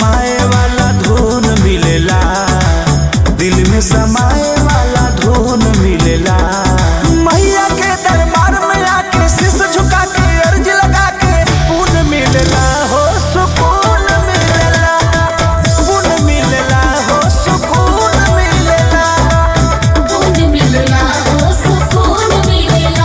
समाए वाला धुन मिलेला दिल में समाए वाला धुन मिलेला मैया के दरबार में आके शीश झुका के अर्ज लगा के पुन मिलेला हो सुकून मिलेला पुन मिलेला हो सुकून मिलेला सुकून मिलेला हो सुकून मिलेला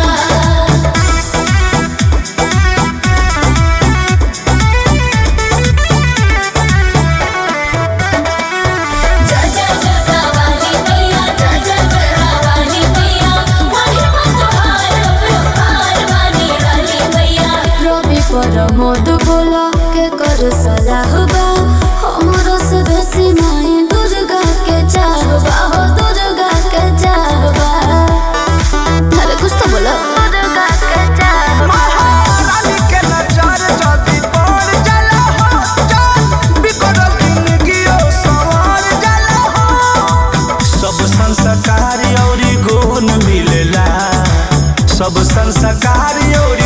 जय जय जय वाली मैया जय जय जय वाली मैया महिमा तुम्हार अपरंपार वाली वाली मैया रवि पर मोद बोला के कर सलाह बा हमरो से बेसी माई दुर्गा के चाहबा हो दुर्गा के चाहबा अरे कुछ तो बोला दुर्गा के चाहबा महारानी के नजर जदी पड़ जाला हो जान बिगड़ल जिंदगियो संवर जाला हो सब संस्कार औरी गुण मिलेला सब संस्कार औरी